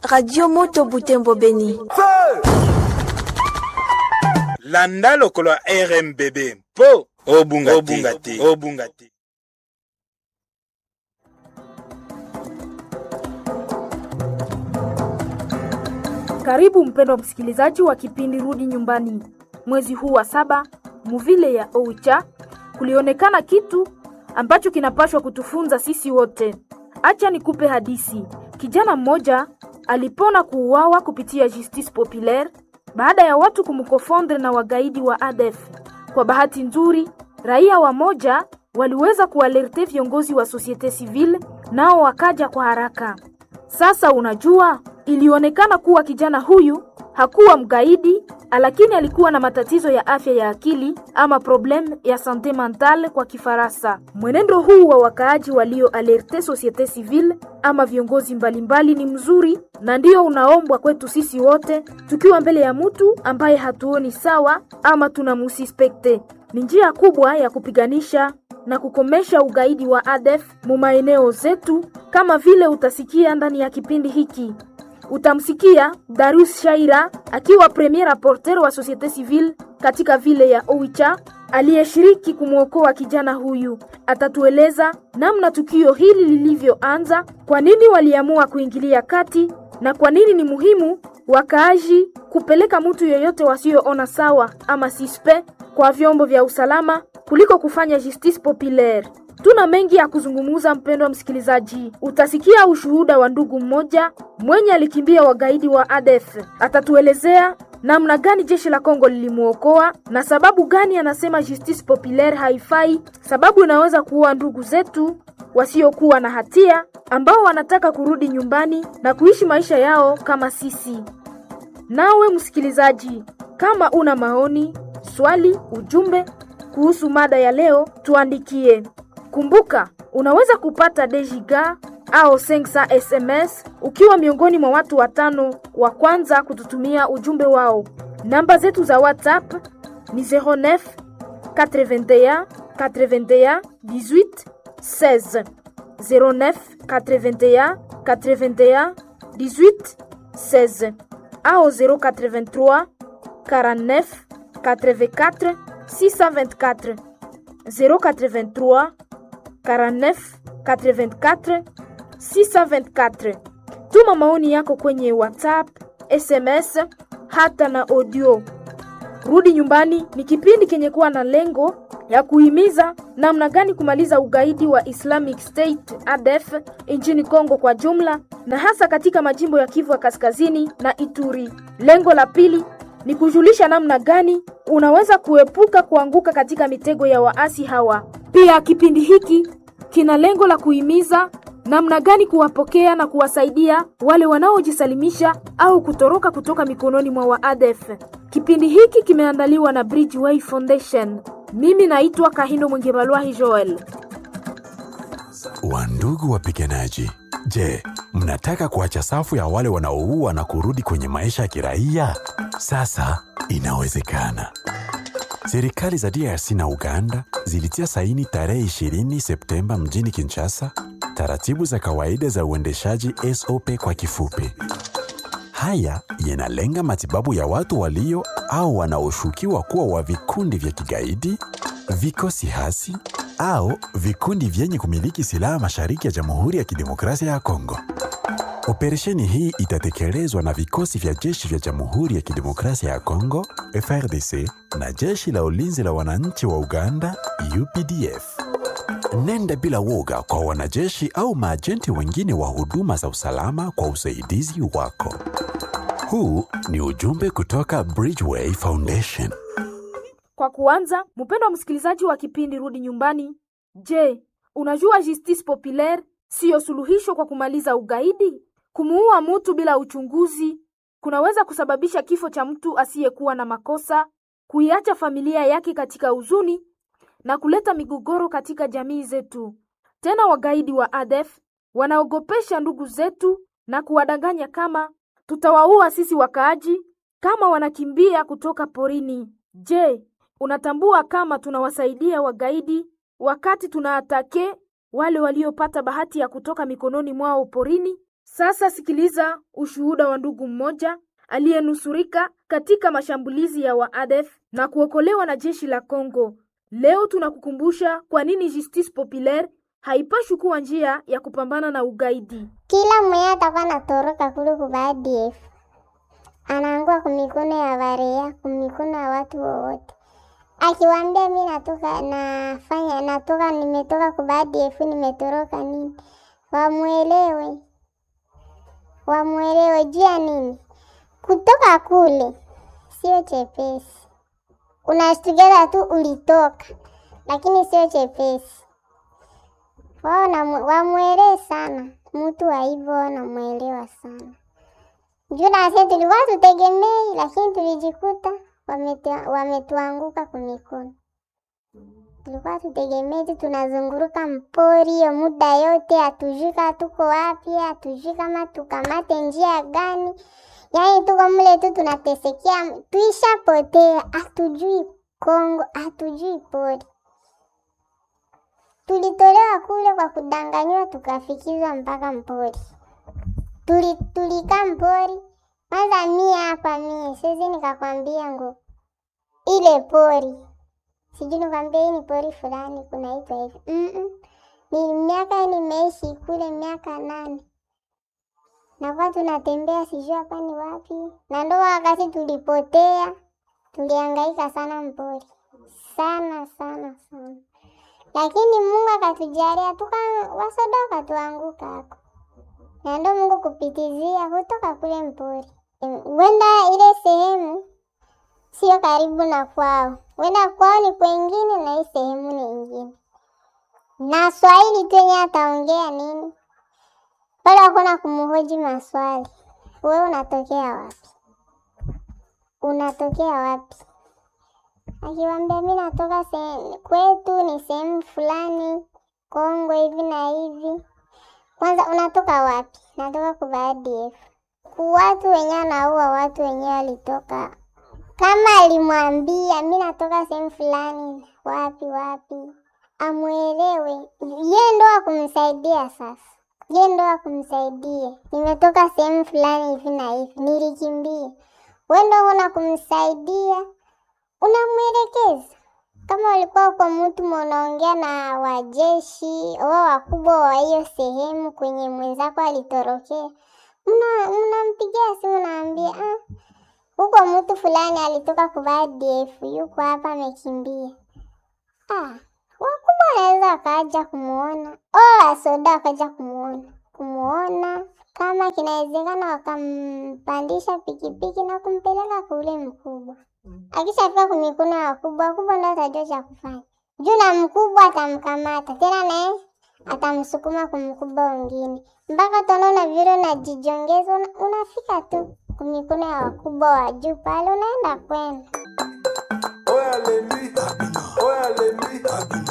Radio Moto Butembo Beni. landa lokolo ya rmbb mpo obunga te obunga te Karibu mpendwa msikilizaji wa kipindi Rudi Nyumbani. Mwezi huu wa saba, muvile ya Oicha, kulionekana kitu ambacho kinapashwa kutufunza sisi wote. Acha nikupe hadisi. Kijana mmoja alipona kuuawa kupitia justice populaire baada ya watu kumkofondre na wagaidi wa ADF. Kwa bahati nzuri, raia wa moja waliweza kualerte viongozi wa societe civile, nao wakaja kwa haraka. Sasa unajua, ilionekana kuwa kijana huyu hakuwa mgaidi, lakini alikuwa na matatizo ya afya ya akili ama problem ya sante mentale kwa Kifaransa. Mwenendo huu wa wakaaji walio alerte societe civile ama viongozi mbalimbali ni mzuri na ndio unaombwa kwetu sisi wote, tukiwa mbele ya mtu ambaye hatuoni sawa ama tunamusispekte. Ni njia kubwa ya kupiganisha na kukomesha ugaidi wa ADF mu maeneo zetu, kama vile utasikia ndani ya kipindi hiki. Utamsikia Darius Shaira akiwa premier rapporteur wa societe civile katika vile ya Oicha aliyeshiriki kumwokoa kijana huyu. Atatueleza namna tukio hili lilivyoanza, kwa nini waliamua kuingilia kati na kwa nini ni muhimu wakaaji kupeleka mtu yeyote wasioona sawa ama sispe kwa vyombo vya usalama kuliko kufanya justice populaire. Tuna mengi ya kuzungumza, mpendwa msikilizaji. Utasikia ushuhuda wa ndugu mmoja mwenye alikimbia wagaidi wa ADF. Atatuelezea namna gani jeshi la Kongo lilimwokoa na sababu gani anasema justice populaire haifai, sababu inaweza kuua ndugu zetu wasiokuwa na hatia ambao wanataka kurudi nyumbani na kuishi maisha yao kama sisi. Nawe msikilizaji, kama una maoni, swali, ujumbe kuhusu mada ya leo, tuandikie. Kumbuka, unaweza kupata dejiga au 500 SMS ukiwa miongoni mwa watu watano wa kwanza kututumia ujumbe wao. Namba zetu za WhatsApp ni 09 81 81 18 16 09 81 81 18 16 au 083 49 84 624 083 49 84 624. Tuma maoni yako kwenye WhatsApp, SMS hata na audio. Rudi Nyumbani ni kipindi kenye kuwa na lengo ya kuhimiza namna gani kumaliza ugaidi wa Islamic State ADF nchini Kongo kwa jumla na hasa katika majimbo ya Kivu ya Kaskazini na Ituri. Lengo la pili ni kujulisha namna gani unaweza kuepuka kuanguka katika mitego ya waasi hawa. Pia kipindi hiki kina lengo la kuhimiza namna gani kuwapokea na kuwasaidia wale wanaojisalimisha au kutoroka kutoka mikononi mwa waadef. Kipindi hiki kimeandaliwa na Bridgeway Foundation. Mimi naitwa Kahindo Mwengebalwahi Joel. Wandugu wapiganaji, je, mnataka kuacha safu ya wale wanaoua na kurudi kwenye maisha ya kiraia? Sasa inawezekana. Serikali za DRC na Uganda zilitia saini tarehe 20 Septemba mjini Kinshasa taratibu za kawaida za uendeshaji SOP kwa kifupi. Haya yanalenga matibabu ya watu walio au wanaoshukiwa kuwa wa vikundi vya kigaidi, vikosi hasi au vikundi vyenye kumiliki silaha mashariki ya Jamhuri ya Kidemokrasia ya Kongo. Operesheni hii itatekelezwa na vikosi vya jeshi vya Jamhuri ya Kidemokrasia ya Kongo FRDC na jeshi la ulinzi la wananchi wa Uganda UPDF. Nenda bila woga kwa wanajeshi au maajenti wengine wa huduma za usalama kwa usaidizi wako. Huu ni ujumbe kutoka Bridgeway Foundation. Kwa kuanza, mpendwa msikilizaji wa kipindi Rudi Nyumbani, je, unajua justice populaire siyo suluhisho kwa kumaliza ugaidi? Kumuua mtu bila uchunguzi kunaweza kusababisha kifo cha mtu asiyekuwa na makosa, kuiacha familia yake katika huzuni na kuleta migogoro katika jamii zetu. Tena wagaidi wa ADF wanaogopesha ndugu zetu na kuwadanganya kama tutawaua sisi wakaaji kama wanakimbia kutoka porini. Je, unatambua kama tunawasaidia wagaidi wakati tunaatake wale waliopata bahati ya kutoka mikononi mwao porini? Sasa sikiliza ushuhuda wa ndugu mmoja aliyenusurika katika mashambulizi ya waadef na kuokolewa na jeshi la Kongo. Leo tunakukumbusha kwa nini Justice Populaire haipashi kuwa njia ya kupambana na ugaidi. Kila mwenye atakuwa anatoroka kule kwa ADF anaangua kumikono ya barea, kumikono ya watu wowote. Akiwaambia mi natoka nafanya natoka nimetoka kwa ADF nimetoroka nini, wamwelewe wamwelewe juu ya nini. Kutoka kule sio chepesi, unashtukiza tu ulitoka, lakini sio chepesi. Wao na- wamwelewe sana mtu wa hivyo, wanamwelewa sana juu nasi tulikuwa tutegemei, lakini tulijikuta wametu- wametuanguka kumikono. Tulikuwa tutegemei tu tunazunguruka mpori hiyo muda yote, hatujui kama tuko wapi, hatujui kama tukamate njia gani. Yaani tuko mle tu tunatesekea, tuishapotea, hatujui Kongo, hatujui pori. Tulitolewa kule kwa kudanganywa, tukafikizwa mpaka mpori. Tuli, tulikaa mpori kwanza. Mie hapa mie siwezi nikakwambia ngo ile pori sijui nikwambia hii ni pori fulani kunaitwa hivi Mm-mm. Ni miaka nimeishi kule miaka nane, nakuwa tunatembea sijui hapa ni wapi, na ndo wakati tulipotea, tulihangaika sana mpori sana sana sana, lakini Mungu akatujalia tuka wasoda wakatuanguka hako, na ndo Mungu kupitizia kutoka kule mpori, wenda ile sehemu sio karibu na kwao, wenda kwao ni kwengine na hii sehemu ni ingine, na Swahili tu yenye ataongea nini pale, hakuna kumhoji maswali. Wewe unatokea wapi? Unatokea wapi? Akiwambia mi natoka se- kwetu ni sehemu fulani Kongo hivi na hivi. Kwanza unatoka wapi? Natoka kwa ADF. Ku watu wenyewe anaua watu wenyewe walitoka kama alimwambia mi natoka sehemu fulani wapi wapi, amwelewe ye ndo akumsaidia. Sasa ye ndo akumsaidia, nimetoka sehemu fulani hivi na hivi, nilikimbia. We ndo una kumsaidia, unamwelekeza. Kama ulikuwa kwa mtu munaongea na wajeshi wao wakubwa wa hiyo sehemu kwenye mwenzako alitorokea, mna- mnampigia simu, naambia ah, huko mtu fulani alitoka kuvaa ADF yuko hapa amekimbia. Ah, wakubwa wanaweza wakaja kumuona, oh, wasoda wakaja kumuona kumuona, kama kinawezekana wakampandisha pikipiki na kumpeleka kule mkubwa. Akishafika kwa mikono ya wakubwa, wakubwa ndo atajua cha kufanya juu, na mkubwa atamkamata tena, naye atamsukuma kwa mkubwa wengine, mpaka utaona vile unajijongeza, una- unafika tu kwa mikono ya wakubwa wa juu pale, unaenda kwenda